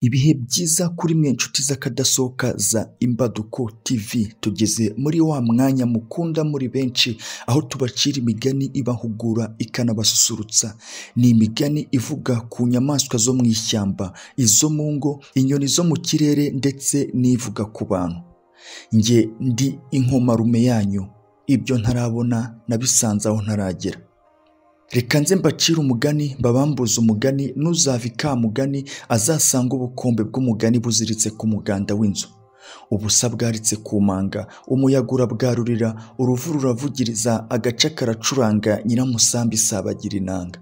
ibihe byiza kuri mwe nshuti z'akadasohoka za imbaduko tv tugeze muri wa mwanya mukunda muri benshi aho tubacira imigani ibahugura ikanabasusurutsa ni imigani ivuga ku nyamaswa zo mu ishyamba izo mu ngo inyoni zo mu kirere ndetse n'ivuga ku bantu njye ndi inkomarume yanyu ibyo ntarabona nabisanze aho ntaragera reka nze mbacire umugani mbabambuze umugani n'uzava ikamugani azasanga ubukombe bw'umugani buziritse ku muganda w'inzu ubusa bwaritse ku manga umuyaga urabwarurira uruvu ruravugiriza agace karacuranga nyiramusambi isabagira inanga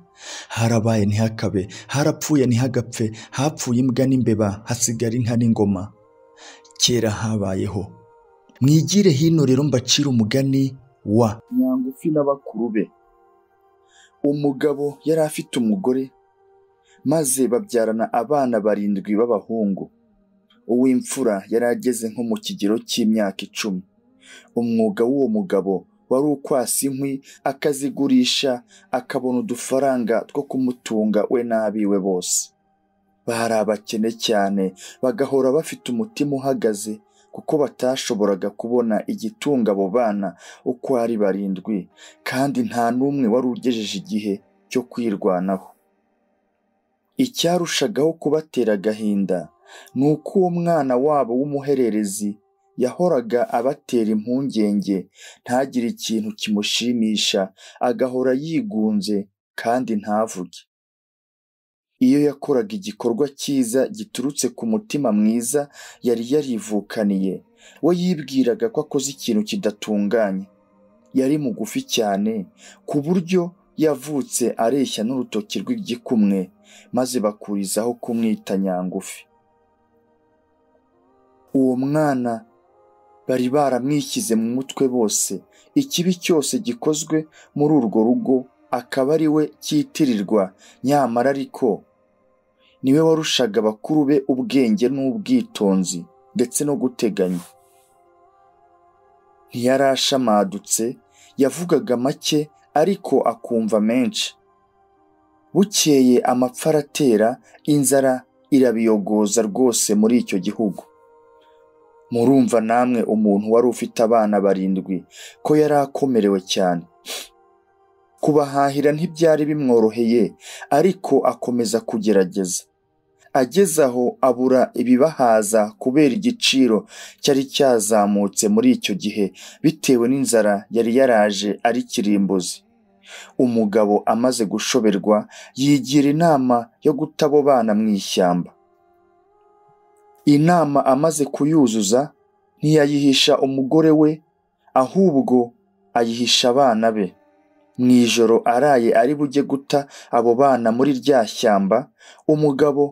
harabaye ntihakabe harapfuye ntihagapfe hapfuye imbwa n'imbeba hasigara inka n'ingoma kera habayeho mwigire hino rero mbacire umugani wa nyangufi na bakuru be umugabo yari afite umugore maze babyarana abana barindwi b'abahungu uw'imfura yari ageze nko mu kigero cy'imyaka icumi umwuga w'uwo mugabo wari ukwasa inkwi akazigurisha akabona udufaranga two kumutunga we n'abiwe bose bari abakene cyane bagahora bafite umutima uhagaze kuko batashoboraga kubona igitunga abo bana uko ari barindwi kandi nta n'umwe wari ugejeje igihe cyo kwirwanaho icyarushagaho kubatera agahinda ni uko uwo mwana wabo w'umuhererezi yahoraga abatera impungenge ntagire ikintu kimushimisha agahora yigunze kandi ntavuge iyo yakoraga igikorwa cyiza giturutse ku mutima mwiza yari yarivukaniye we yibwiraga ko akoze ikintu kidatunganye yari mugufi cyane ku buryo yavutse areshya n'urutoki rw'igikumwe maze bakurizaho kumwita nyangufi uwo mwana bari baramwishyize mu mutwe bose ikibi cyose gikozwe muri urwo rugo akaba ari we cyitirirwa nyamara ariko niwe warushaga abakuru be ubwenge n'ubwitonzi ndetse no guteganya ntiyarashamadutse yavugaga make ariko akumva menshi bukeye amapfa aratera inzara irabiyogoza rwose muri icyo gihugu murumva namwe umuntu wari ufite abana barindwi ko yari akomerewe cyane kubahahira ntibyari bimworoheye ariko akomeza kugerageza ageze aho abura ibibahaza kubera igiciro cyari cyazamutse muri icyo gihe bitewe n'inzara yari yaraje ari kirimbuzi umugabo amaze gushoberwa yigira inama yo guta abo bana mu ishyamba inama amaze kuyuzuza ntiyayihisha umugore we ahubwo ayihisha abana be mu ijoro araye ari bujye guta abo bana muri rya shyamba umugabo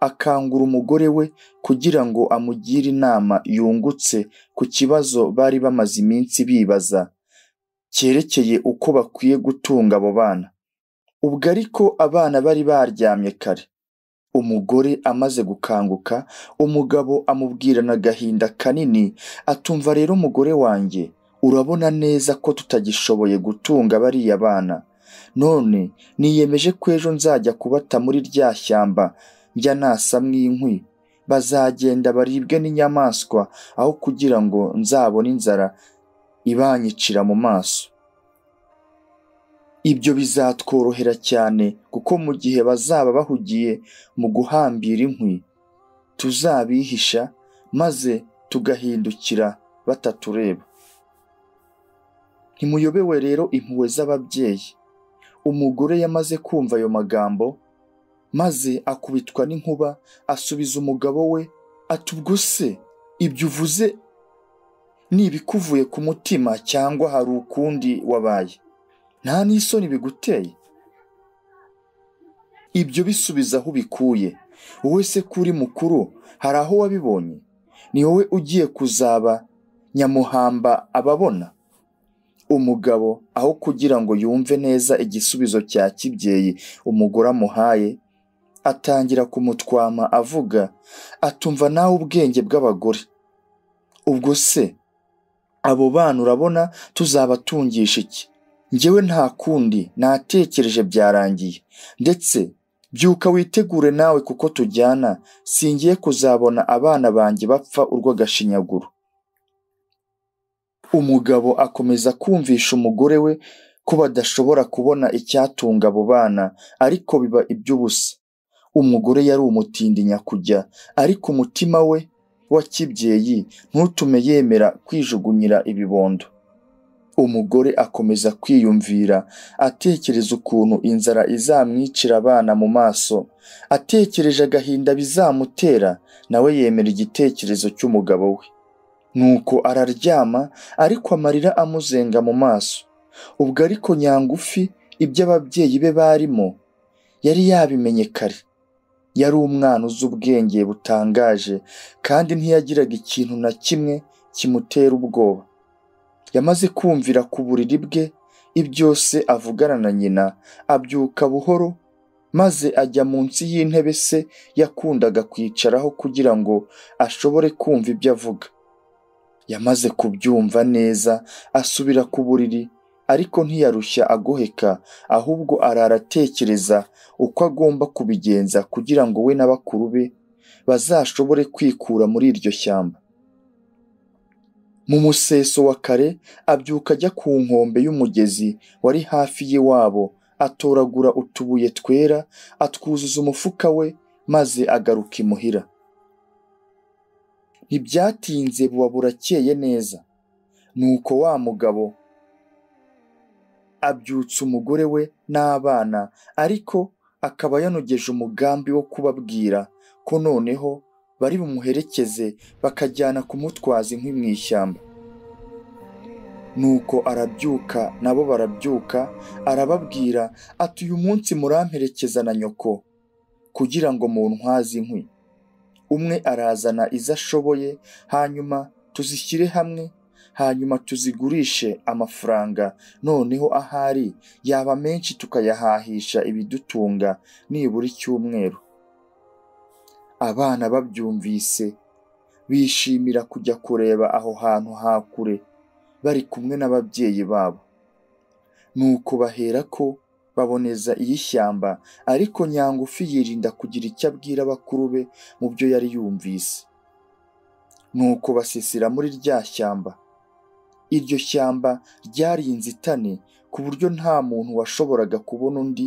akangura umugore we kugira ngo amugire inama yungutse ku kibazo bari bamaze iminsi bibaza cyerekeye uko bakwiye gutunga abo bana ubwo ariko abana bari baryamye kare umugore amaze gukanguka umugabo amubwirana agahinda kanini atumva rero umugore wanjye urabona neza ko tutagishoboye gutunga bariya bana none niyemeje ko ejo nzajya kubata muri rya shyamba njya nasamwa inkwi bazagenda baribwe n'inyamaswa aho kugira ngo nzabone inzara ibanyicira mu maso ibyo bizatworohera cyane kuko mu gihe bazaba bahugiye mu guhambira inkwi tuzabihisha maze tugahindukira batatureba ntimuyobewe rero impuhwe z'ababyeyi umugore yamaze kumva ayo magambo maze akubitwa n'inkuba asubiza umugabo we ati ubwo se ibyo uvuze ni ibikuvuye ku mutima cyangwa hari ukundi wabaye nta n'isoni biguteye ibyo bisubiza aho ubikuye wowe se kuri mukuru hari aho wabibonye ni wowe ugiye kuzaba nyamuhamba ababona umugabo aho kugira ngo yumve neza igisubizo cya kibyeyi umugore amuhaye atangira kumutwama avuga atumva nawe ubwenge bw'abagore ubwo se abo bana urabona tuzabatungisha iki ngewe nta kundi natekereje byarangiye ndetse byuka witegure nawe kuko tujyana singiye kuzabona abana banjye bapfa urw'agashinyaguro umugabo akomeza kumvisha umugore we ko badashobora kubona icyatunga abo bana ariko biba iby'ubusa umugore yari umutindi nyakujya ariko umutima we wa kibyeyi ntutume yemera kwijugunyira ibibondo umugore akomeza kwiyumvira atekereza ukuntu inzara izamwicira abana mu maso atekereje agahinda bizamutera nawe yemera igitekerezo cy'umugabo we nuko araryama ariko amarira amuzenga mu maso ubwo ariko nyangufi ibyo ababyeyi be barimo yari yabimenye kare yari umwana uzi ubwenge butangaje kandi ntiyagiraga ikintu na kimwe kimutera ubwoba yamaze kumvira ku buriri bwe ibyose avugana na nyina abyuka buhoro maze ajya munsi y'intebe se yakundaga kwicaraho kugira ngo ashobore kumva ibyo avuga yamaze kubyumva neza asubira ku buriri ariko ntiyarushya agoheka ahubwo arara atekereza uko agomba kubigenza kugira ngo we na bakuru be bazashobore kwikura muri iryo shyamba mu museso wa kare abyuka ajya ku nkombe y'umugezi wari hafi y'iwabo atoragura utubuye twera atwuzuza umufuka we maze agaruka imuhira ntibyatinze buba burakeye neza nuko wa mugabo abyutsa umugore we n'abana ariko akaba yanogeje umugambi wo kubabwira ko noneho bari bumuherekeze bakajyana kumutwaza inkwi mu ishyamba nuko arabyuka nabo barabyuka arababwira ati uyu munsi muramperekeza na nyoko kugira ngo mu ntwaze inkwi umwe arazana izo ashoboye hanyuma tuzishyire hamwe hanyuma tuzigurishe amafaranga noneho ahari yaba menshi tukayahahisha ibidutunga nibura icyumweru abana babyumvise bishimira kujya kureba aho hantu hakure bari kumwe n'ababyeyi babo nuko bahera ko baboneza iy'ishyamba ariko nyangufi yirinda kugira icyo abwira bakuru be mu byo yari yumvise nuko basisira muri rya shyamba iryo shyamba ryari inzitane ku buryo nta muntu washoboraga kubona undi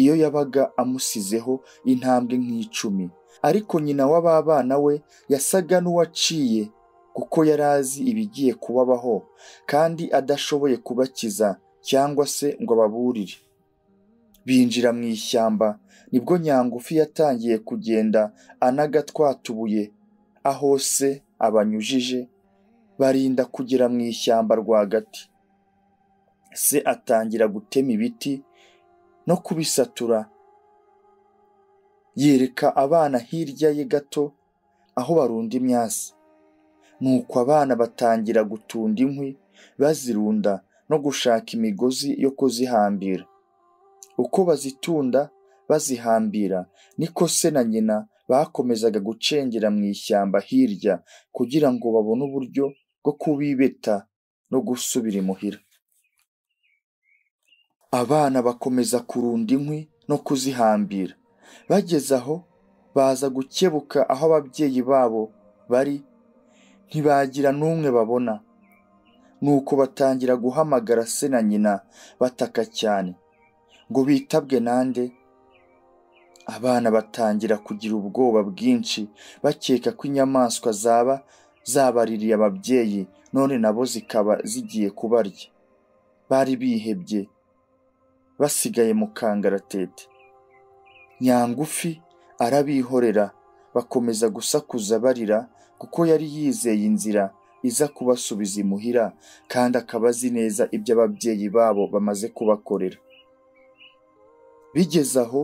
iyo yabaga amusizeho intambwe nk'icumi ariko nyina w'ababana we yasaga n'uwaciye kuko yari azi ibigiye kubabaho kandi adashoboye kubakiza cyangwa se ngo ababurire binjira mu ishyamba nibwo nyangufi yatangiye kugenda anaga twatubuye aho se abanyujije barinda kugera mu ishyamba rwagati se atangira gutema ibiti no kubisatura yereka abana hirya ye gato aho barunda imyasi nuko abana batangira gutunda inkwi bazirunda no gushaka imigozi yo kuzihambira uko bazitunda bazihambira niko se na nyina bakomezaga gucengera mu ishyamba hirya kugira ngo babone uburyo bwo kubibeta no gusubira imuhira abana bakomeza kurunda inkwi no kuzihambira bageze aho baza gukebuka aho ababyeyi babo bari ntibagira n'umwe babona nuko batangira guhamagara se na nyina bataka cyane ngo bitabwe nande abana batangira kugira ubwoba bwinshi bakeka ko inyamaswa zaba zabaririye ababyeyi none nabo zikaba zigiye kubarya bari bihebye basigaye mu kangaratete nyangufi arabihorera bakomeza gusakuza barira kuko yari yizeye inzira iza kubasubiza imuhira kandi akaba azi neza ibyo ababyeyi babo bamaze kubakorera bigeze aho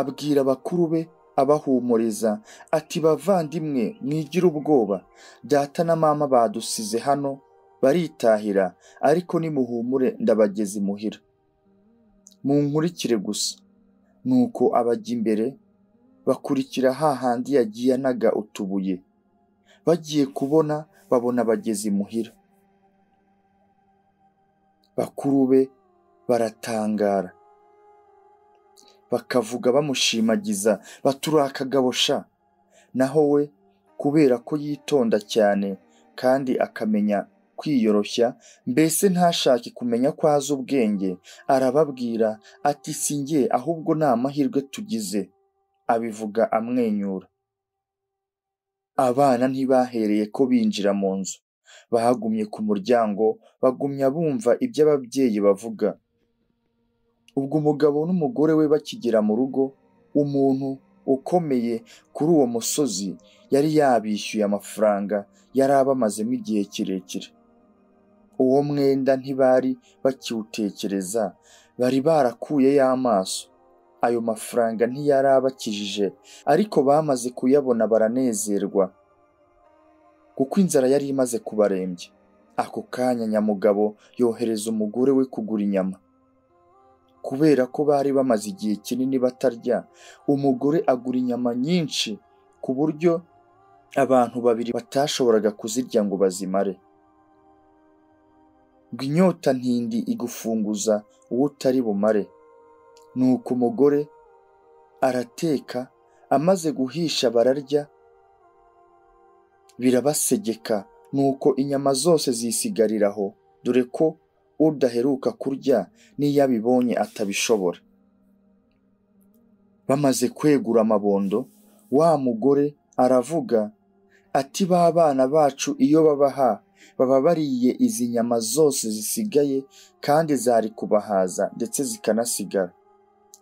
abwira bakuru be abahumuriza ati bavandimwe mwigire ubwoba data na mama badusize hano baritahira ariko nimuhumure ndabageze imuhira munkurikire gusa nuko abajya imbere bakurikira hahandi yagiye anaga utubuye bagiye kubona babona bageze imuhira bakuru be baratangara bakavuga bamushimagiza baturakagabosha naho we kubera ko yitonda cyane kandi akamenya kwiyoroshya mbese ntashake kumenya ko azi ubwenge arababwira ati si njye ahubwo ni amahirwe tugize abivuga amwenyura abana ntibahereye ko binjira mu nzu bahagumye ku muryango bagumya bumva ibyo ababyeyi bavuga ubwo umugabo n'umugore we bakigera mu rugo umuntu ukomeye kuri uwo musozi yari yabishyuye amafaranga yari abamazemo igihe kirekire uwo mwenda ntibari bakiwutekereza bari barakuye y'amaso ayo mafaranga ntiyari abakijije ariko bamaze kuyabona baranezerwa kuko inzara yari imaze kubarembya ako kanya nyamugabo yohereza umugore we kugura inyama kubera ko bari bamaze igihe kinini batarya umugore agura inyama nyinshi ku buryo abantu babiri batashoboraga kuzirya ngo bazimare ngo inyota ntindi igufunguza uwo utari bumare nuko umugore arateka amaze guhisha bararya birabasegeka nuko inyama zose zisigarira aho dore ko udaheruka kurya n'iyo abibonye atabishobora bamaze kwegura amabondo wa mugore aravuga ati ba bana bacu iyo babaha baba bariye izi nyama zose zisigaye kandi zari kubahaza ndetse zikanasigara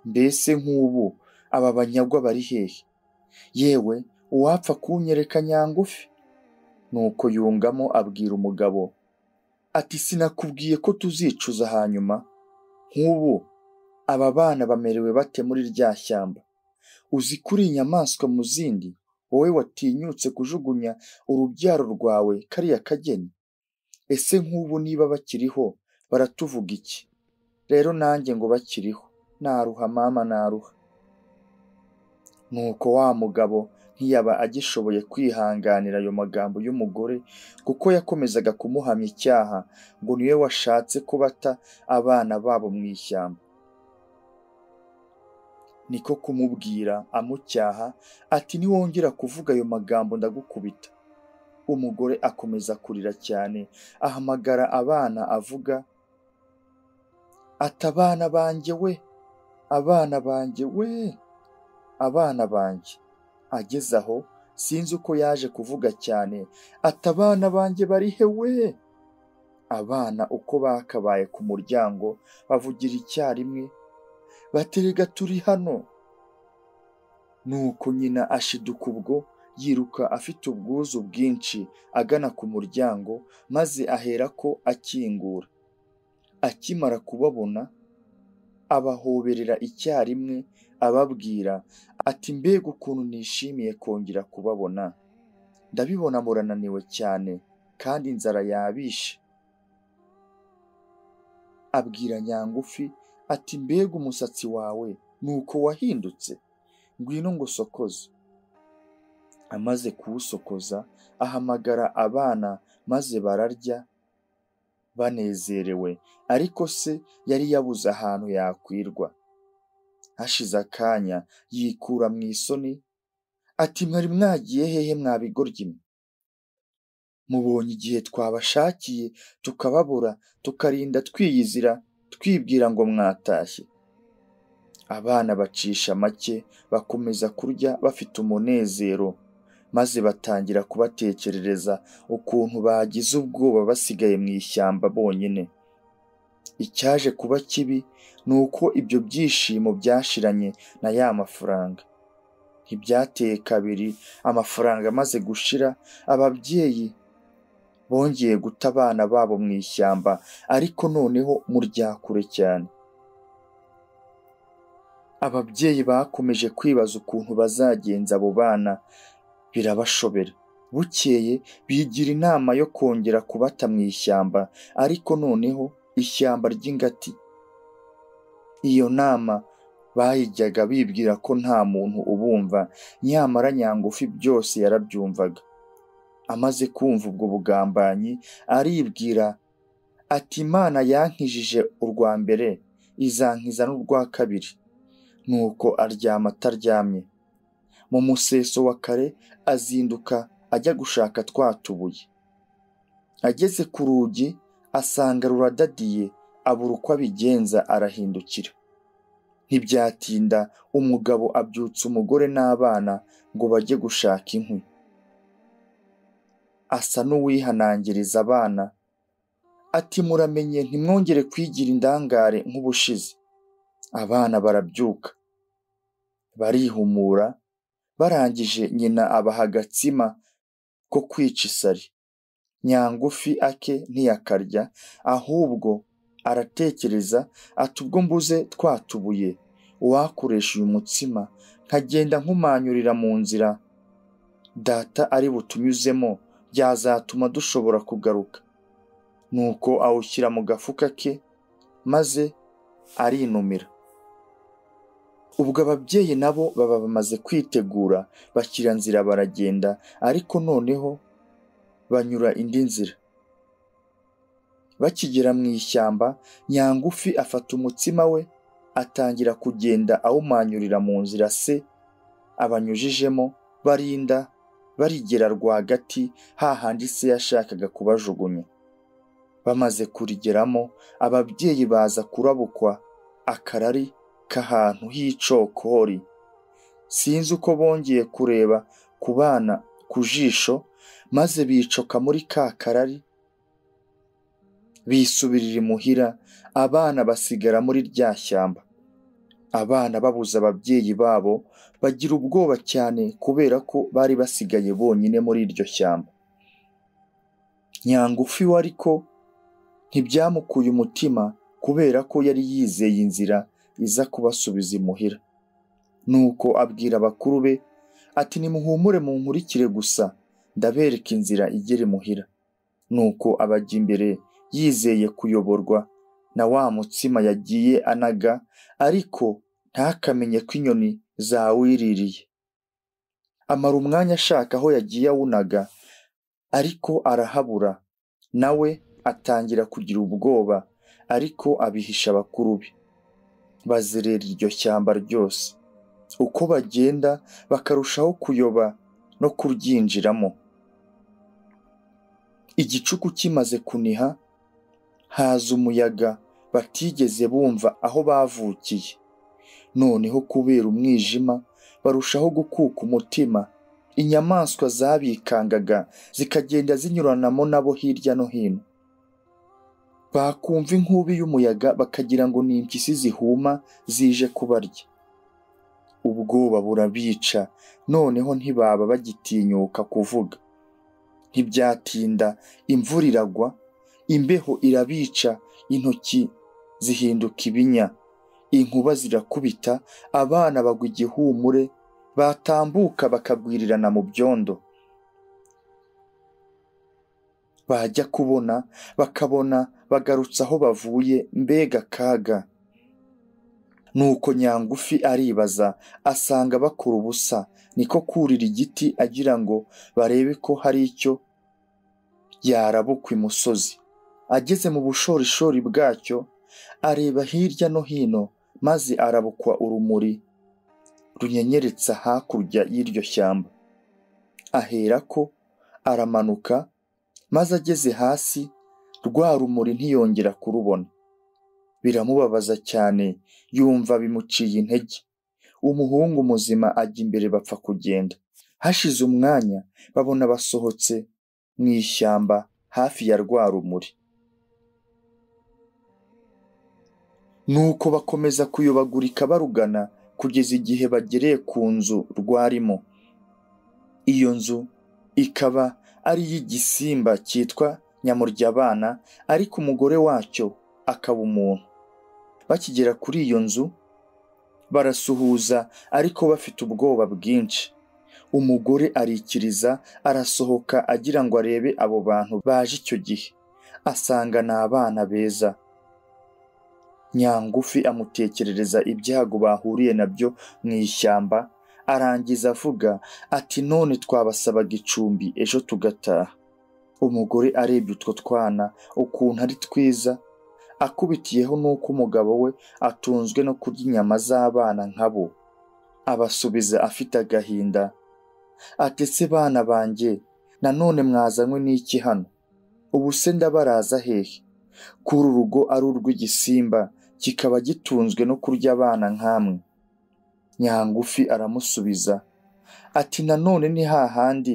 mbese nk'ubu aba banyagwa bari hehe yewe uwapfa kunyereka nyangufi nuko yungamo abwira umugabo ati sinakubwiye ko tuzicuza hanyuma nk'ubu aba bana bamerewe bate muri rya shyamba uzi kuri inyamaswa mu zindi wowe watinyutse kujugunya urubyaro rwawe kariya kageni ese nk'ubu niba bakiriho baratuvuga iki rero nanjye ngo bakiriho naruha mama naruha nuko wa mugabo ntiyaba agishoboye kwihanganira ayo magambo y'umugore kuko yakomezaga kumuhamya icyaha ngo niwe washatse kubata abana babo mu ishyamba niko kumubwira amucyaha ati niwongera kuvuga ayo magambo ndagukubita umugore akomeza kurira cyane ahamagara abana avuga ati abana banjye we abana banjye we abana banjye ageze aho sinzi uko yaje kuvuga cyane ati abana banjye bari he we abana uko bakabaye ku muryango bavugira icyarimwe baterega turi hano nuko nyina ashiduka ubwo yiruka afite ubwuzu bwinshi agana ku muryango maze aherako akingura akimara kubabona abahoberera icyarimwe ababwira ati mbega ukuntu nishimiye kongera kubabona ndabibona murananiwe cyane kandi inzara yabishe abwira nyangufi ati mbega umusatsi wawe nuko wahindutse ngwino ngo usokoze amaze kuwusokoza ahamagara abana maze bararya banezerewe ariko se yari yabuze ahantu yakwirwa hashize akanya yikura mu isoni ati mwari mwagiye hehe mwabigoryi mwe mubonye igihe twabashakiye tukababura tukarinda twiyizira twibwira ngo mwatashye abana bacisha make bakomeza kurya bafite umunezero maze batangira kubatekerereza ukuntu bagize ubwoba basigaye mu ishyamba bonyine icyaje kuba kibi ni uko ibyo byishimo byashiranye na ya mafaranga ntibyateye kabiri amafaranga amaze gushira ababyeyi bongeye guta abana babo mu ishyamba ariko noneho mu ryakure cyane ababyeyi bakomeje kwibaza ukuntu bazagenza abo bana birabashobera bukeye bigira inama yo kongera kubata mu ishyamba ariko noneho ishyamba ry'ingati iyo nama bayijyaga bibwira ko nta muntu ubumva nyamara nyangufi byose yarabyumvaga amaze kumva ubwo bugambanyi aribwira ati imana yankijije urwa mbere izankiza n'urwa kabiri nuko aryama ataryamye mu museso wa kare azinduka ajya gushaka twa tubuye ageze ku rugi asanga ruradadiye abura uko abigenza arahindukira ntibyatinda umugabo abyutsa umugore n'abana ngo bajye gushaka inkwi asa n'uwihanangiriza abana ati muramenye ntimwongere kwigira indangare nk'ubushize abana barabyuka barihumura barangije nyina abaha agatsima ko kwica isari nyangufi ake ntiyakarya ahubwo aratekereza ati ubwo mbuze twatubuye uwakoresha uyu mutsima nkagenda nkumanyurira mu nzira data ari butunyuzemo byazatuma dushobora kugaruka nuko awushyira mu gafuka ke maze arinumira ubwo ababyeyi nabo baba bamaze kwitegura bashyira nzira baragenda ariko noneho banyura indi nzira bakigera mu ishyamba nyangufi afata umutsima we atangira kugenda awumanyurira mu nzira se abanyujijemo barinda barigera rwagati hahandi se yashakaga kubajugunya bamaze kurigeramo ababyeyi baza kurabukwa akarari k'ahantu h'icokori sinzi uko bongeye kureba ku bana ku jisho maze bicoka muri ka karari bisubirira imuhira abana basigara muri rya shyamba abana babuze ababyeyi babo bagira ubwoba cyane kubera ko bari basigaye bonyine muri iryo shyamba nyangufi we ariko ntibyamukuye umutima kubera ko yari yizeye inzira iza kubasubiza imuhira nuko abwira bakuru be ati nimuhumure mu nkurikire gusa ndabereka inzira igera imuhira nuko abajya imbere yizeye kuyoborwa na wa mutsima yagiye anaga ariko ntakamenye ko inyoni zawiririye amara umwanya ashaka aho yagiye awunaga ariko arahabura nawe atangira kugira ubwoba ariko abihisha bakuru be bazerera iryo shyamba ryose uko bagenda bakarushaho kuyoba no kuryinjiramo igicuku kimaze kuniha haza umuyaga batigeze bumva aho bavukiye noneho kubera umwijima barushaho gukuka umutima inyamaswa zabikangaga zikagenda zinyuranamo nabo hirya no hino bakumva inkubi y'umuyaga bakagira ngo ni impyisi zihuma zije kubarya ubwoba burabica noneho ntibaba bagitinyuka kuvuga ntibyatinda imvura iragwa imbeho irabica intoki zihinduka ibinya inkuba zirakubita abana bagwa igihumure batambuka bakagwirirana mu byondo bajya kubona bakabona bagarutse aho bavuye mbega kaga nuko nyangufi aribaza asanga bakora ubusa niko kurira igiti agira ngo barebe ko hari icyo yarabukwa imusozi ageze mu bushorishori bwacyo areba hirya no hino maze arabukwa urumuri runyenyeretsa hakurya y'iryo shyamba aherako aramanuka maze ageze hasi rwa rumuri ntiyongera kurubona biramubabaza cyane yumva bimuciye intege umuhungu muzima ajya imbere bapfa kugenda hashize umwanya babona basohotse mu ishyamba hafi ya rwa rumuri nuko bakomeza kuyobagurika barugana kugeza igihe bagereye ku nzu rwarimo iyo nzu ikaba ari iy'igisimba cyitwa nyamuryabana ariko umugore wacyo akaba umuntu bakigera kuri iyo nzu barasuhuza ariko bafite ubwoba bwinshi umugore arikiriza arasohoka agira ngo arebe abo bantu baje icyo gihe asanga ni abana beza nyangufi amutekerereza ibyago bahuriye nabyo mu ishyamba arangiza avuga ati none twabasabaga icumbi ejo tugataha umugore arebye utwo twana ukuntu ari twiza akubitiyeho n'uko umugabo we atunzwe no kurya inyama z'abana nkabo abasubiza afite agahinda atetse bana banjye nanone mwazanywe n'iki hano ubu se ndabaraza hehe kuri urugo ari urw'igisimba kikaba gitunzwe no kurya abana nk'amwe nyangufi aramusubiza ati nanone ni hahandi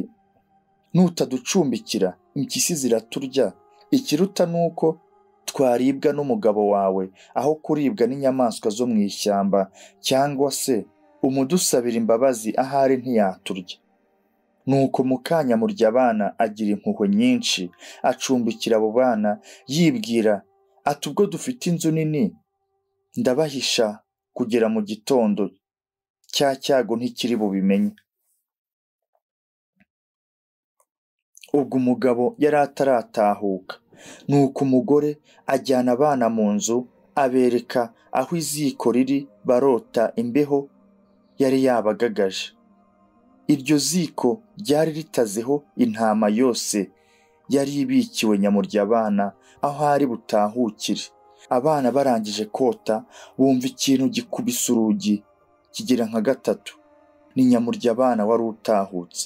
nutaducumbikira impyisi ziraturya ikiruta ni uko twaribwa n'umugabo wawe aho kuribwa n'inyamaswa zo mu ishyamba cyangwa se umudusabira imbabazi ahari ntiyaturya nuko mu kanya murya abana agira impuhwe nyinshi acumbikira abo bana yibwira ati ubwo dufite inzu nini ndabahisha kugera mu gitondo cya cyago ntikiri bubimenye ubwo umugabo yari ataratahuka nuko umugore ajyana abana mu nzu abereka aho iziko riri barota imbeho yari yabagagaje iryo ziko ryari ritazeho intama yose yari ibikiwe nyamurya abana aho ari butahukire abana barangije kota bumva ikintu gikubise urugi kigera nka gatatu ni nyamurya abana wari utahutse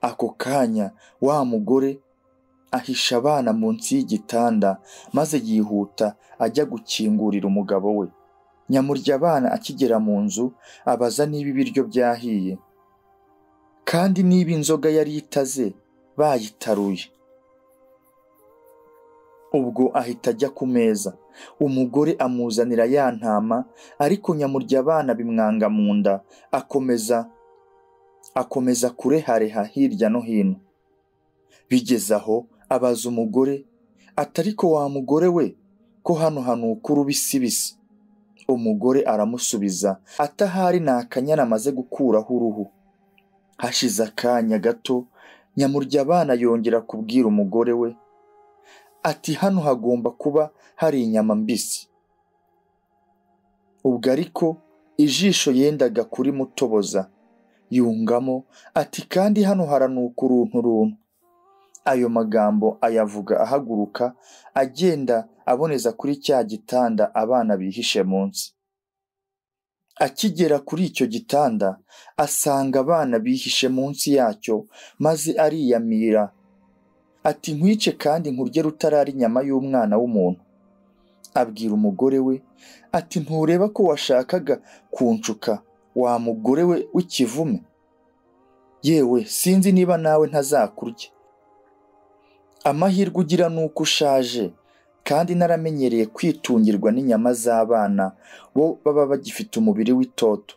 ako kanya wa mugore ahisha abana munsi y'igitanda maze yihuta ajya gukingurira umugabo we nyamurya abana akigera mu nzu abaza niba ibiryo byahiye kandi niba inzoga yari itaze bayitaruye ubwo ahita ajya ku meza umugore amuzanira ya ntama ariko nyamurya abana bimwanga mu nda akomeza akomeza kurehareha hirya no hino bigeze aho abaza umugore atariko wa mugore we ko hano hanuka urubisibisi umugore aramusubiza atahari ni akanyana amaze gukuraho uruhu hashize akanya gato nyamurya abana yongera kubwira umugore we ati hano hagomba kuba hari inyama mbisi ubwo ariko ijisho yendaga kuri mutoboza yungamo ati kandi hano haranuka uruntu runtu ayo magambo ayavuga ahaguruka agenda aboneza kuri cya gitanda abana bihishe munsi akigera kuri icyo gitanda asanga abana bihishe munsi yacyo maze ariyamira ati nkwice kandi nkurye rutarari inyama y'umwana w'umuntu abwira umugore we ati ntureba ko washakaga kunshuka wa mugore we w'ikivume yewe sinzi niba nawe ntazakurya amahirwe ugira ni uko ushaje kandi naramenyereye kwitungirwa n'inyama z'abana bo baba bagifite umubiri w'itoto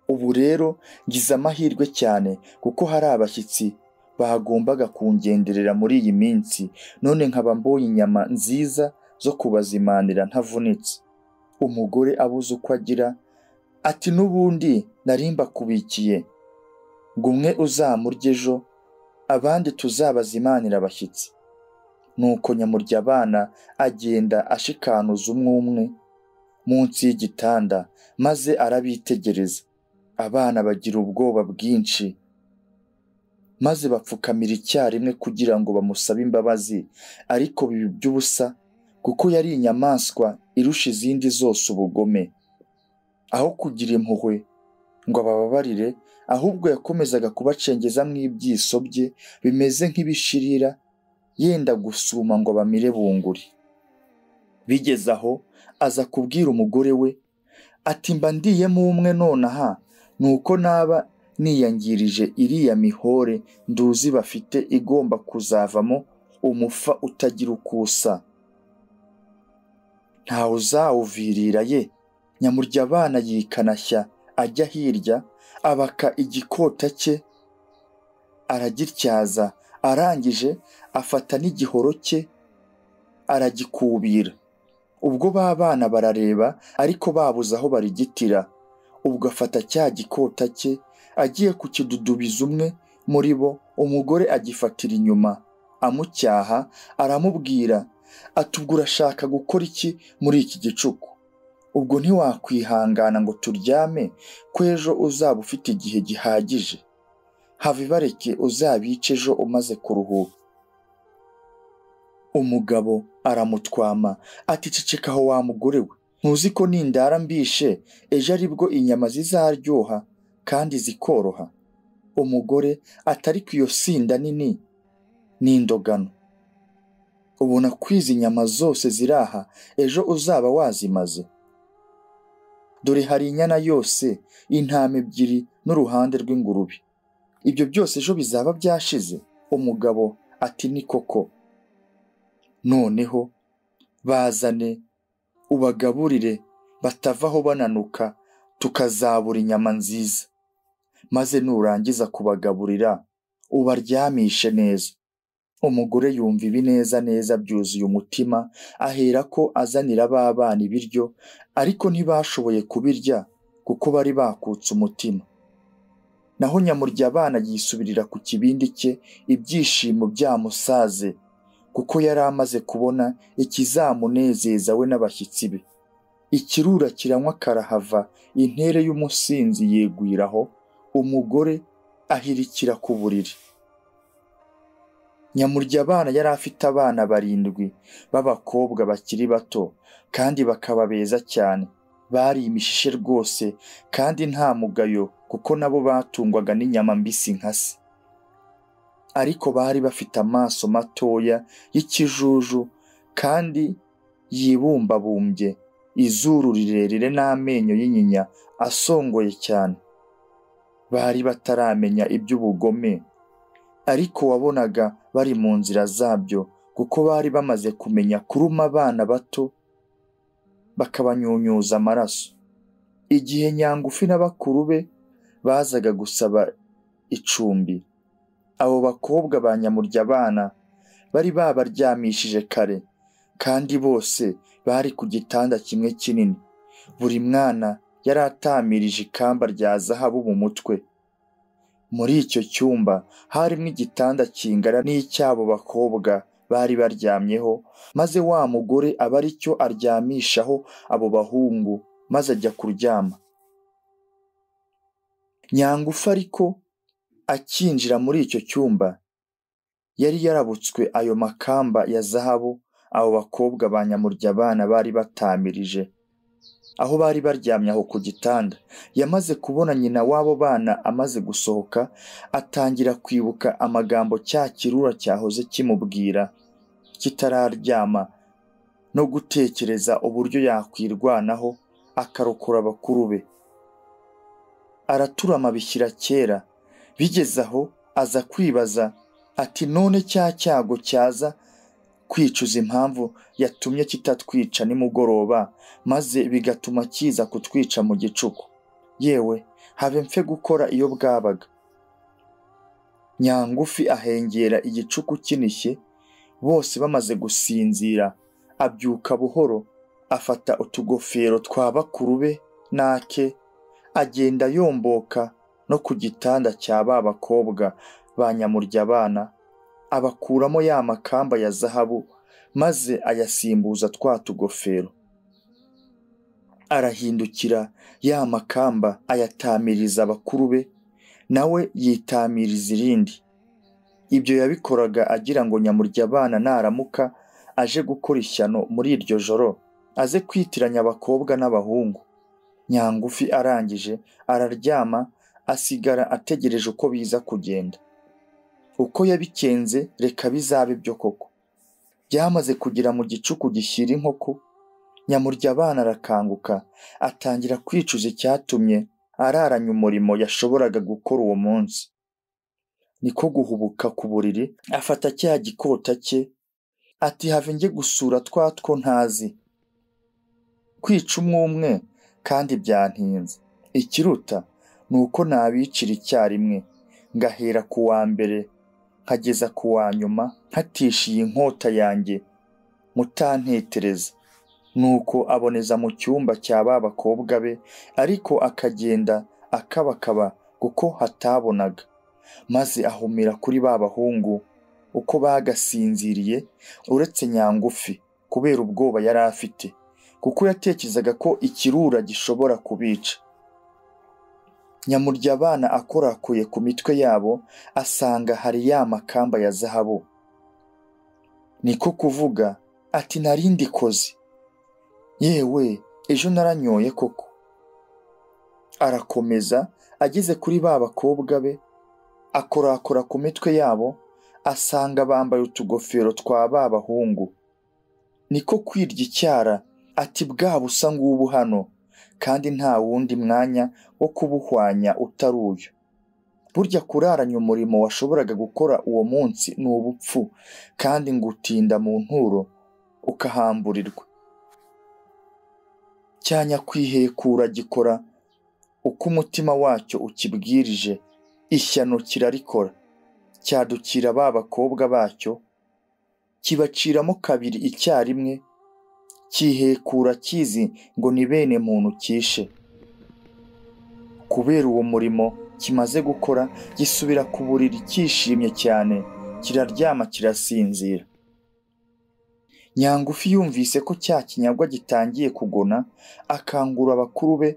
ubu rero ngize amahirwe cyane kuko hari abashyitsi bagombaga kungenderera muri iyi minsi none nkaba mbonye inyama nziza zo kubazimanira ntavunitse umugore abuze uko agira ati n'ubundi narimba kubikiye gumwe uzamurye ejo abandi tuzabazimanira abashyitsi nuko nyamurya abana agenda ashikanuza umwe umwe munsi y'igitanda maze arabitegereza abana bagira ubwoba bwinshi maze bapfukamira icyarimwe kugira ngo bamusabe imbabazi ariko biba iby'ubusa kuko yari inyamaswa irusha izindi zose ubugome aho kugira impuhwe ngo abababarire ahubwo yakomezaga kubacengeza mu ibyiso bye bimeze nk'ibishirira yenda gusuma ngo bamire bunguri bigeze aho aza kubwira umugore we ati mba ndiyemo umwe nonaha nuko naba niyangirije iriya mihore nduzi bafite igomba kuzavamo umufa utagira ukusa ntawe uzawuvirira ye nyamurya abana yikanashya ajya hirya abaka igikota cye aragityaza arangije afata n'igihoro cye aragikubira ubwo ba bana barareba ariko babuze aho barigitira ubwo afata cya gikota cye agiye kukidudubiza umwe muri bo umugore agifatira inyuma amucyaha aramubwira ati ubwo urashaka gukora iki muri iki gicuku ubwo ntiwakwihangana ngo turyame ko ejo uzaba ufite igihe gihagije hava ibareke uzabice ejo umaze kuruhuka umugabo aramutwama ati ceceka aho wa mugore we ntuzi ko nindara mbishe ejo aribwo inyama zizaryoha kandi zikoroha umugore atari ku iyo sinda nini n'indogano ubona ko izi nyama zose ziraha ejo uzaba wazimaze dore hari inyana yose intama ebyiri n'uruhande rw'ingurube ibyo byose ejo bizaba byashize umugabo ati ni koko noneho bazane ubagaburire batavaho bananuka tukazabura inyama nziza maze nurangiza kubagaburira ubaryamishe neza umugore yumva ibi neza neza byuzuye umutima ahera ko azanira ba bana ibiryo ariko ntibashoboye kubirya kuko bari bakutse umutima naho nyamurya abana yisubirira ku kibindi cye ibyishimo byamusaze kuko yari amaze kubona ikizamunezeza we n'abashyitsi be ikirura kiranywa karahava intere y'umusinzi yegwiraho umugore ahirikira ku buriri nyamurya abana yari afite abana barindwi b'abakobwa bakiri bato kandi bakaba beza cyane bari imishishe rwose kandi nta mugayo kuko nabo batungwaga n'inyama mbisi nka se ariko bari bafite amaso matoya y'ikijuju kandi yibumbabumbye izuru rirerire n'amenyo y'inyinya asongoye cyane bari bataramenya iby'ubugome ariko wabonaga bari mu nzira zabyo kuko bari bamaze kumenya kuruma abana bato bakabanyunyuza amaraso igihe nyangufi na bakuru be bazaga gusaba icumbi abo bakobwa ba nyamurya abana bari babaryamishije kare kandi bose bari ku gitanda kimwe kinini buri mwana yari atamirije ikamba rya zahabu mu mutwe muri icyo cyumba harimo igitanda kingana n'icy'abo bakobwa bari baryamyeho maze wa mugore aba ari cyo aryamishaho abo bahungu maze ajya kuryama nyangufu ariko akinjira muri icyo cyumba yari yarabutswe ayo makamba ya zahabu abo bakobwa ba nyamurya abana bari batamirije aho bari baryamye aho ku gitanda yamaze kubona nyina w'abo bana amaze gusohoka atangira kwibuka amagambo cya kirura cyahoze kimubwira kitararyama no gutekereza uburyo yakwirwanaho akarokora bakuru be araturama bishyira kera bigeze aho aza kwibaza ati none cya cyago cyaza kwicuza impamvu yatumye kitatwica nimugoroba maze bigatuma kiza kutwica mu gicuku yewe habe mfe gukora iyo bwabaga nyangufi ahengera igicuku kinishye bose bamaze gusinzira abyuka buhoro afata utugofero twa bakuru be n'ake agenda yomboka no ku gitanda cya ba bakobwa ba nyamurya abana abakuramo ya makamba ya zahabu maze ayasimbuza twa tugofero arahindukira ya makamba ayatamiriza abakuru be nawe yitamiriza irindi ibyo yabikoraga agira ngo nyamurya abana naramuka aje gukora ishyano muri iryo joro aze kwitiranya abakobwa n'abahungu nyangufi arangije araryama asigara ategereje uko biza kugenda uko yabikenze reka bizabe byo koko byamaze kugera mu gicuku gishyira inkoko nyamurya abana arakanguka atangira kwicuza icyatumye araranya umurimo yashoboraga gukora uwo munsi niko guhubuka ku buriri afata cya gikota cye ati have njye gusura twa two ntazi kwica umwe umwe kandi byantinze ikiruta ni uko nabicira icyarimwe ngahera ku wa mbere nkageza ku wa nyuma nkatishiye inkota yanjye mutantetereza nuko aboneza mu cyumba cya ba bakobwa be ariko akagenda akabakaba kuko hatabonaga maze ahumira kuri ba bahungu uko bagasinziriye uretse nyangufi kubera ubwoba yari afite kuko yatekerezaga ko ikirura gishobora kubica nyamurya abana akorakuye ku mitwe yabo asanga hari ya makamba ya zahabu niko kuvuga ati nari ndikoze yewe ejo naranyoye koko arakomeza ageze kuri ba bakobwa be akorakora ku mitwe yabo asanga bambaye utugofero twa ba bahungu niko kwirya icyara ati bwa busa ngubu hano kandi nta wundi mwanya wo kubuhwanya utari uyu burya kuraranya umurimo washoboraga gukora uwo munsi ni ubupfu kandi ngutinda mu nturo ukahamburirwa cyanyakwihekura gikora uko umutima wacyo ukibwirije ishyano kirarikora cyadukira ba bakobwa bacyo kibaciramo kabiri icyarimwe cyihekura kizi ngo ni bene muntu cyishe kubera uwo murimo kimaze gukora gisubira ku buriri cyishimye cyane kiraryama kirasinzira nyangufi yumvise ko cya kinyagwa gitangiye kugona akangura abakuru be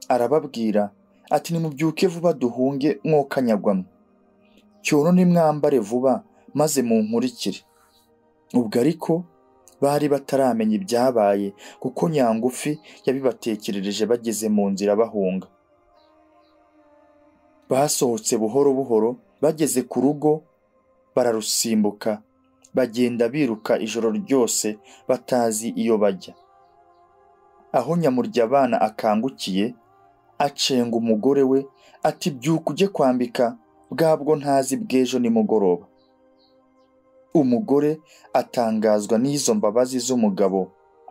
arababwira ati nimubyuke vuba duhunge mwokanyagwamo cyono nimwambare vuba maze munkurikire ubwo ariko bari bataramenya ibyabaye kuko nyangufi yabibatekerereje bageze mu nzira bahunga basohotse buhoro buhoro bageze ku rugo bararusimbuka bagenda biruka ijoro ryose batazi iyo bajya aho nyamurya abana akangukiye acenga umugore we ati byuka ujye kwambika bwabwo ntazi bw'ejo nimugoroba umugore atangazwa n'izo mbabazi z'umugabo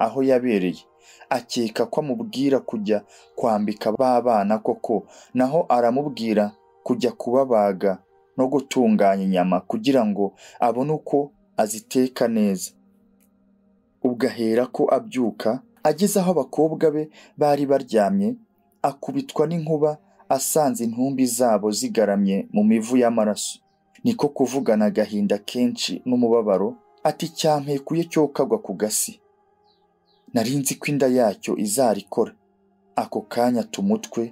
aho yabereye akeka ko amubwira kujya kwambika b'abana koko naho aramubwira kujya kubabaga no gutunganya inyama kugira ngo abone uko aziteka neza ubwo ahera ko abyuka ageze aho abakobwa be bari baryamye akubitwa n'inkuba asanze intumbi zabo zigaramye mu mivu y'amaraso niko kuvugana agahinda kenshi n'umubabaro ati cyampekuye cyo kagwa ku gasi nari nzi ko inda yacyo izarikora ako kanya tumutwe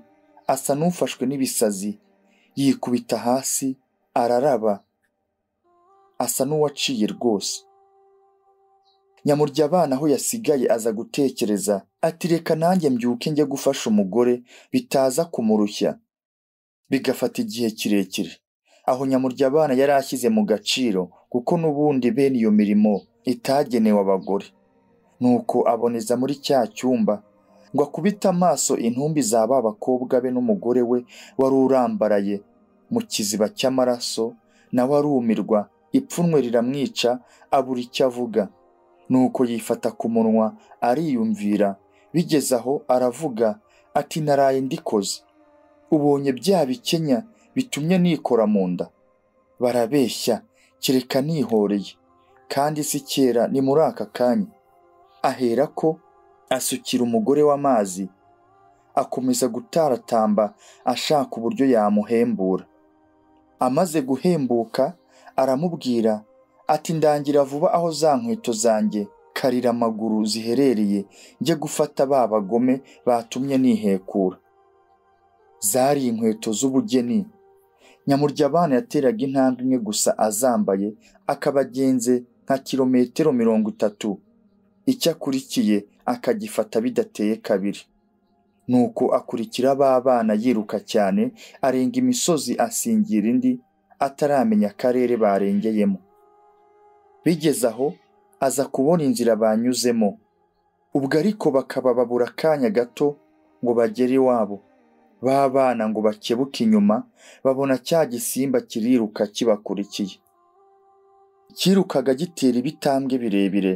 asa n'ufashwe n'ibisazi yikubita hasi araraba asa n'uwaciye rwose nyamurya abana aho yasigaye aza gutekereza ati reka nanjye mbyuke njye gufasha umugore bitaza kumurushya bigafata igihe kirekire aho nyamurya abana yari ashyize mu gaciro kuko n'ubundi bene iyo mirimo itagenewe abagore nuko aboneza muri cya cyumba ngo akubite amaso intumbi za ba bakobwa be n'umugore we wari urambaraye mu kiziba cy'amaraso nawe arumirwa ipfunwe riramwica abura icyo avuga nuko yifata ku munwa ariyumvira bigeze aho aravuga ati naraye ndikoze ubonye bya bikenya bitumye nikora mu nda barabeshya kereka nihoreye kandi si kera ni muri aka kanya ahera ko asukira umugore w'amazi akomeza gutaratamba ashaka uburyo yamuhembura amaze guhembuka aramubwira ati ndangira vuba aho za nkweto zanjye karira amaguru ziherereye njye gufata ba bagome batumye nihekura zari inkweto z'ubugeni nyamurya abana yateraga intambwe imwe gusa azambaye akabagenze nka kilometero mirongo itatu icyo akurikiye akagifata bidateye kabiri nuko akurikira ba bana yiruka cyane arenga imisozi asingira indi ataramenya akarere barengeyemo bigeze aho aza kubona inzira banyuzemo ubwo ariko bakaba babura akanya gato ngo bagere iwabo ba bana ngo bakebuke inyuma babona cya gisimba kiriruka kibakurikiye kirukaga gitera ibitambwe birebire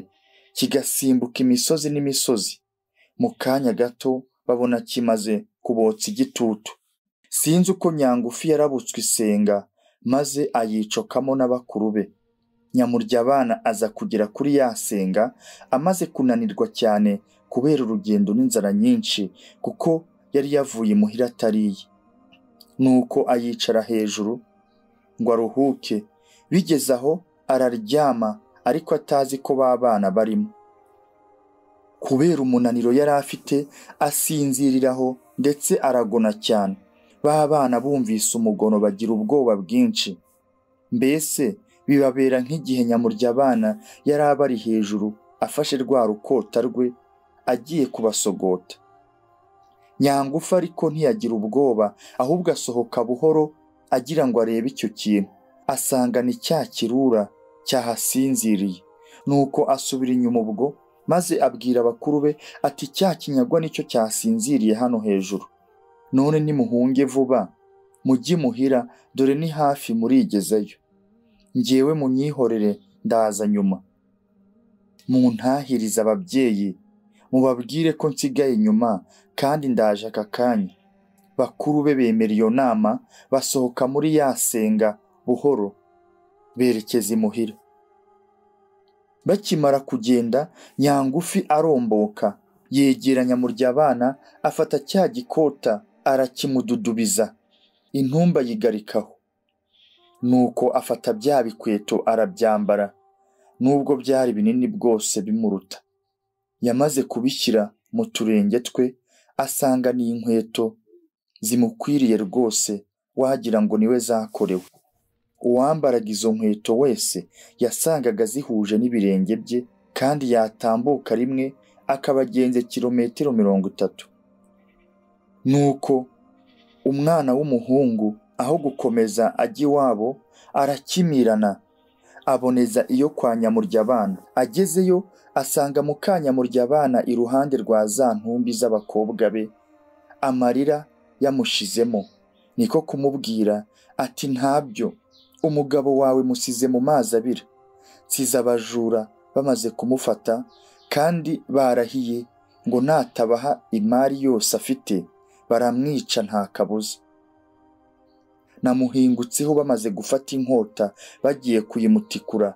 kigasimbuka imisozi n'imisozi mu kanya gato babona kimaze kubotsa igitutu sinzi uko nyangufi yarabutswe isenga maze ayicokamo n'abakuru be nyamurya abana aza kugera kuri ya senga amaze kunanirwa cyane kubera urugendo n'inzara nyinshi kuko yari yavuye imuhira atariye nuko ayicara hejuru ngo aruhuke bigeze aho araryama ariko atazi ko ba bana barimo kubera umunaniro yari afite asinziriraho ndetse aragona cyane ba bana bumvise umugono bagira ubwoba bwinshi mbese bibabera nk'igihe nyamurya abana yari abari hejuru afashe rwa rukota rwe agiye kubasogota nyangufu ariko ntiyagira ubwoba ahubwo asohoka buhoro agira ngo arebe icyo kintu asanga ni cya kirura cyahasinziriye nuko asubira inyuma ubwo maze abwira abakuru be ati cya kinyagwa nicyo cyasinziriye hano hejuru none nimuhunge vuba mujye muhira dore ni hafi murigezeyo ngewe munyihorere ndaza nyuma muntahirize ababyeyi mubabwire ko nsigaye inyuma kandi ndaje aka kanya bakuru be bemera iyo nama basohoka muri ya senga buhoro berekeza imuhira bakimara kugenda nyangufi aromboka yegeranya murya abana afata cya gikota arakimududubiza intumba yigarikaho nuko afata bya bikweto arabyambara nubwo byari binini bwose bimuruta yamaze kubishyira mu turenge twe asanga ni inkweto zimukwiriye rwose wagira ngo niwe zakorewe uwambaraga izo nkweto wese yasangaga zihuje n'ibirenge bye kandi yatambuka rimwe akabagenze kilometero mirongo itatu nuko umwana w'umuhungu aho gukomeza ajya iwabo arakimirana aboneza iyo kwa nyamuryabana agezeyo asanga mu ka nyamuryabana iruhande rwa za ntumbi z'abakobwa be amarira yamushizemo niko kumubwira ati ntabyo umugabo wawe musize mu mazi abira nsize abajura bamaze kumufata kandi barahiye ngo natabaha imari yose afite baramwica nta kabuza namuhingutseho bamaze gufata inkota bagiye kuyimutikura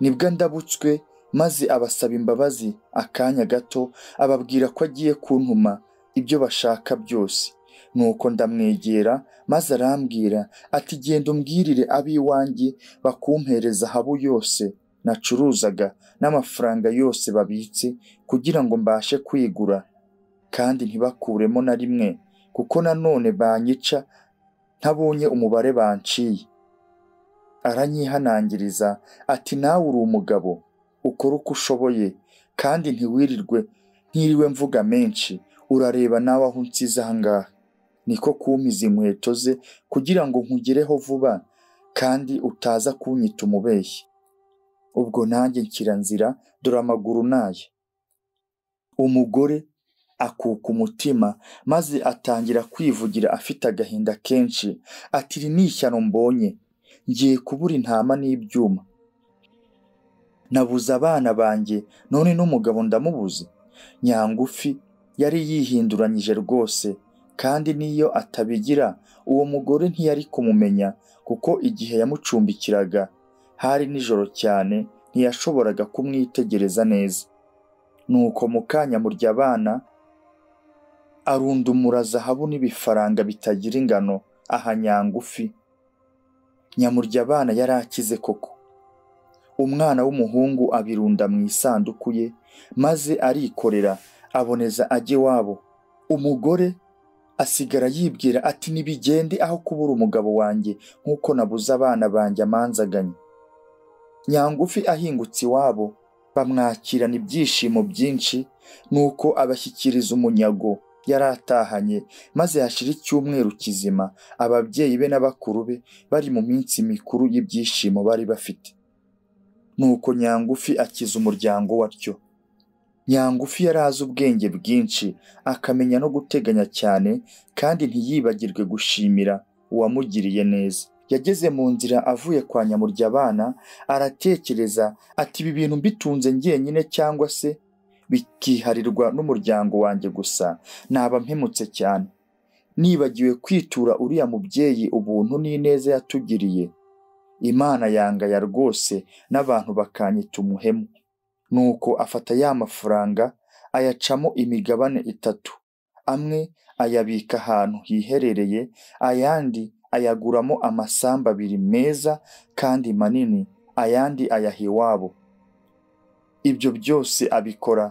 nibwo ndabutswe maze abasaba imbabazi akanya gato ababwira ko agiye kuntuma ibyo bashaka byose nuko ndamwegera maze arambwira ati genda umbwirire ab'iwanjye bakumpereza ahabu yose nacuruzaga n'amafaranga yose babitse kugira ngo mbashe kwigura kandi ntibakuremo na rimwe kuko nanone banyica ntabonye umubare banciye aranyihanangiriza ati nawe uri umugabo ukora uko ushoboye kandi ntiwirirwe ntiriwe mvuga menshi urareba nawe aho unsize ahangaha niko kumpiza inkweto ze kugira ngo nkugereho vuba kandi utaza kunyita umubeshyi ubwo nanjye nshyira nzira dore amaguru naye umugore akuka umutima maze atangira kwivugira afite agahinda kenshi ati iri ni ishyano mbonye ngiye kubura intama n'ibyuma nabuze abana banjye none n'umugabo ndamubuze nyangufi yari yihinduranyije rwose kandi n'iyo atabigira uwo mugore ntiyari kumumenya kuko igihe yamucumbikiraga hari nijoro cyane ntiyashoboraga kumwitegereza neza nuko mu kanya murya abana arundumura zahabu n'ibifaranga bitagira ingano aha nyangufi nyamurya abana yari akize koko umwana w'umuhungu abirunda mu isanduku ye maze arikorera aboneza ajya iwabo umugore asigara yibwira ati ntibigende aho kubura umugabo wanjye nk'uko nabuze abana banjye amanzaganye nyangufi ahingutse iwabo bamwakirana ibyishimo byinshi nuko abashyikiriza umunyago yari atahanye maze hashira icyumweru kizima ababyeyi be n'abakuru be bari mu minsi mikuru y'ibyishimo bari bafite nuko nyangufi akiza umuryango watyo nyangufi yari azi ubwenge bwinshi akamenya no guteganya cyane kandi ntiyibagirwe gushimira uwamugiriye neza yageze mu nzira avuye kwa nyamurya abana aratekereza ati ibi bintu mbitunze njyenyine cyangwa se bikiharirwa n'umuryango wanjye gusa naba mpemutse cyane nibagiwe kwitura uriya mubyeyi ubuntu n'ineza yatugiriye imana yangaya rwose n'abantu bakanyita umuhemu nuko afata ya mafaranga ayacamo imigabane itatu amwe ayabika ahantu hiherereye ayandi ayaguramo amasambu abiri meza kandi manini ayandi ayaha iwabo ibyo byose abikora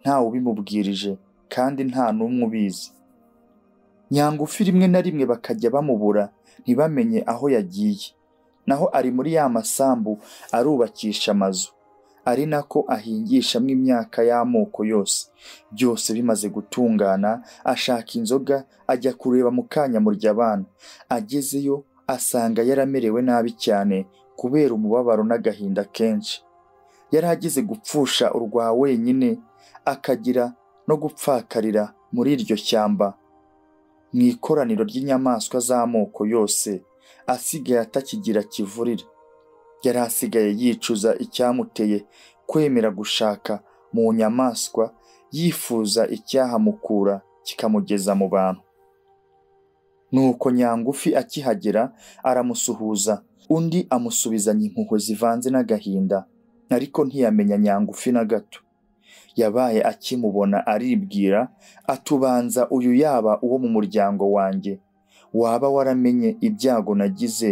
ntawe ubimubwirije kandi nta n'umwe ubizi nyangufi rimwe na rimwe bakajya bamubura ntibamenye aho yagiye naho ari muri ya masambu arubakisha amazu ari nako ahingishamo imyaka y'amoko yose byose bimaze gutungana ashaka inzoga ajya kureba mukanya muryabana agezeyo asanga yaramerewe nabi cyane kubera umubabaro n'agahinda kenshi yari agize gupfusha urwa wenyine akagira no gupfakarira muri iryo shyamba mu ikoraniro ry'inyamaswa z'amoko yose asigaye atakigira kivurira yari asigaye yicuza icyamuteye kwemera gushaka mu nyamaswa yifuza icyahamukura kikamugeza mu bantu nuko nyangufi akihagera aramusuhuza undi amusubizanya impuhwe zivanze n'agahinda ariko ntiyamenya nyangufi na gato yabaye akimubona aribwira atubanza uyu yaba uwo mu muryango wanjye waba waramenye ibyago nagize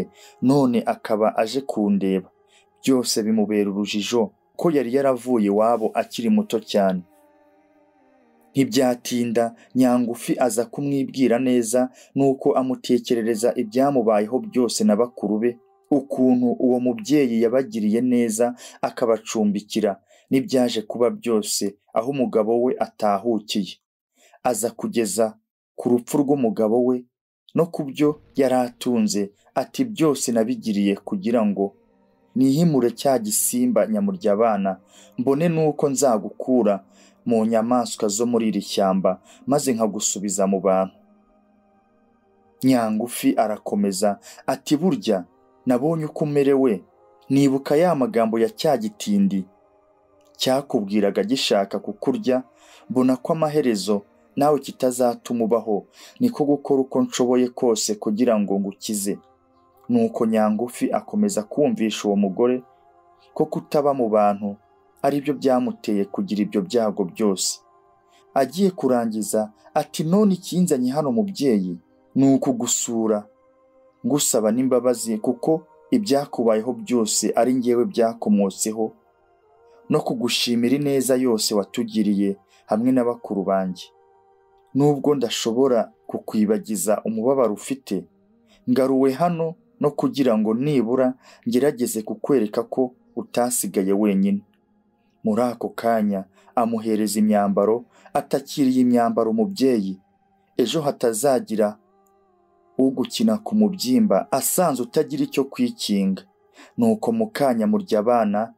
none akaba aje kundeba byose bimubera urujijo ko yari yaravuye iwabo akiri muto cyane ntibyatinda nyangufi aza kumwibwira neza nuko amutekerereza ibyamubayeho byose na bakuru be ukuntu uwo mubyeyi yabagiriye neza akabacumbikira n'ibyaje kuba byose aho umugabo we atahukiye aza kugeza ku rupfu rw'umugabo we no ku byo yari atunze ati byose nabigiriye kugira ngo nihimure cya gisimba nyamuryabana mbone nuko nzagukura mu nyamaswa zo muri iri shyamba maze nkagusubiza mu bantu nyangufi arakomeza ati burya nabonye uko umerewe nibuka ya magambo ya cya gitindi cyakubwiraga gishaka kukurya mbona ko amaherezo nawe kitazatuma ubaho niko gukora uko nshoboye kose kugira ngo ngukize nuko nyangufi akomeza kumvisha uwo mugore ko kutaba mu bantu ari byo byamuteye kugira ibyo byago byose agiye kurangiza ati none ikinzanye hano mubyeyi ni ukugusura ngusaba n'imbabazi kuko ibyakubayeho byose ari ngewe byakomotseho no kugushimira ineza yose watugiriye hamwe na bakuru banjye nubwo ndashobora kukwibagiza umubabaro ufite ngaruwe hano no kugira ngo nibura ngerageze kukwereka ko utasigaye wenyine muri ako kanya amuhereza imyambaro atakiriye imyambaro umubyeyi ejo hatazagira ugukina ku mubyimba asanze utagira icyo kwikinga nuko mu kanya murya abana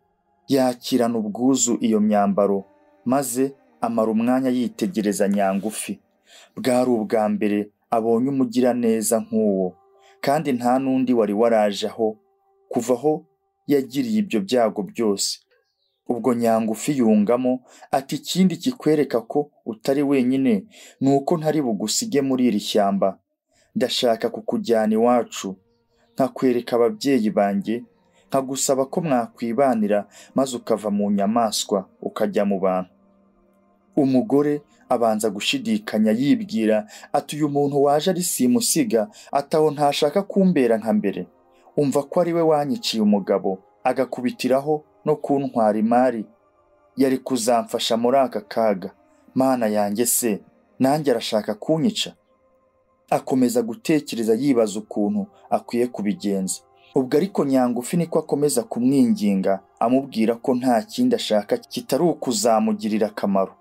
yakirana ubwuzu iyo myambaro maze amara umwanya yitegereza nyangufi bwari ubwa mbere abonye umugiraneza nk'uwo kandi nta n'undi wari waraje aho kuva aho yagiriye ibyo byago byose ubwo nyangufi yungamo ati ikindi kikwereka ko utari wenyine ni uko ntari bugusige muri iri shyamba ndashaka kukujyana iwacu nkakwereka ababyeyi banjye nkagusaba ko mwakwibanira maze ukava mu nyamaswa ukajya mu bantu umugore abanza gushidikanya yibwira ati uyu muntu waje ari simusiga ataho ntashaka kumbera nka mbere umva ko ari we wanyiciye umugabo agakubitiraho no kuntwara imari yari kuzamfasha muri aka kaga mana yanjye se nanjye arashaka kunyica akomeza gutekereza yibaza ukuntu akwiye kubigenza ubwo ariko nyangufi niko akomeza kumwinginga amubwira ko nta kindi ashaka kitari ukuzamugirira akamaro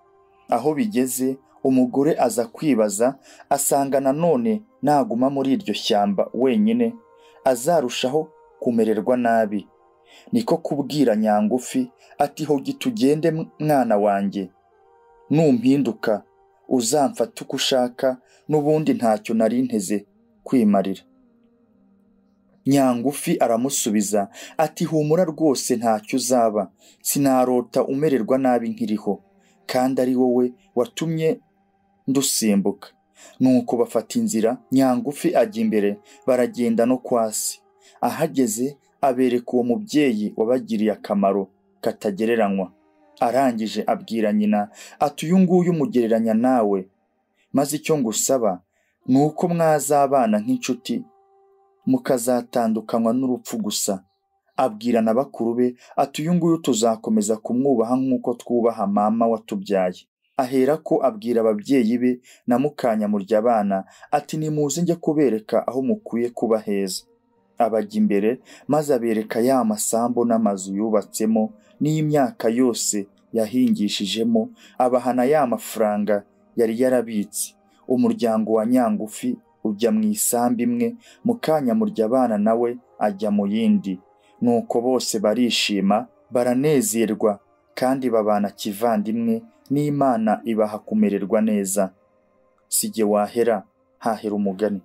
aho bigeze umugore aza kwibaza asanga nanone naguma muri iryo shyamba wenyine azarushaho kumererwa nabi niko kubwira nyangufi ati hogi tugende mwana wanjye numpinduka uzamfate uko ushaka n'ubundi ntacyo nari nteze kwimarira nyangufi aramusubiza ati humura rwose ntacyo uzaba sinarota umererwa nabi nkiriho kandi ari wowe watumye ndusimbuka nuko bafata inzira nyangufi ajya imbere baragenda no kwasi ahageze abereka uwo mubyeyi wabagiriye akamaro katagereranywa arangije abwira nyina ati uyu nguyu umugereranya nawe maze icyo ngusaba ni uko mwazabana nk'inshuti mukazatandukanywa n'urupfu gusa abwira na bakuru be ati uyu nguyu tuzakomeza kumwubaha nk'uko twubaha mama watubyaye ahera ko abwira ababyeyi be na mukanya murya abana ati nimuze njye kubereka aho mukwiye kuba heza abajya imbere maze abereka ya masambu n'amazu yubatsemo n'iy'imyaka yose yahingishijemo abahana ya mafaranga yari yarabitse umuryango wa nyangufi ujya mu isambu imwe mu kanya murya abana nawe ajya mu yindi nuko bose barishima baranezerwa kandi babana kivandimwe n'imana ibaha kumererwa neza si jye wahera hahera umugani